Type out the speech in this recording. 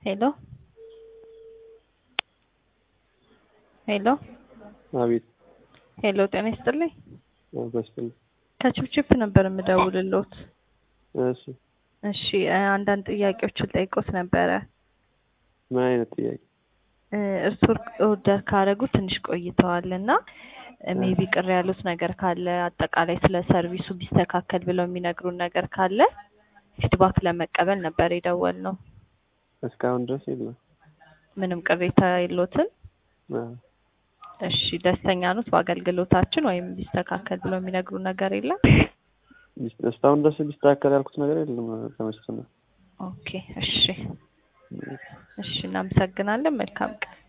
ሄሎ ሄሎ አቤት ሄሎ ጤና ይስጥልኝ። በስትል ከችፕችፕ ነበር የምደውልልዎት። እሺ እሺ እ አንዳንድ ጥያቄዎችን ጠይቆት ነበረ። ምን አይነት ጥያቄ? እ እርስዎ ኦርደር ካደረጉ ትንሽ ቆይተዋል እና ሜቢ ቅር ያሉት ነገር ካለ አጠቃላይ ስለ ሰርቪሱ ቢስተካከል ብለው የሚነግሩን ነገር ካለ ፊድባክ ለመቀበል ነበር የደወልነው። እስካሁን ድረስ የለም። ምንም ቅሬታ የሎትም? አዎ። እሺ ደስተኛ ኖት በአገልግሎታችን ወይም ቢስተካከል ብለው የሚነግሩን ነገር የለም? እስካሁን ድረስ ሊስተካከል ያልኩት ነገር የለም። ተመስገን ነው። ኦኬ እሺ እሺ እናመሰግናለን። መልካም ቀን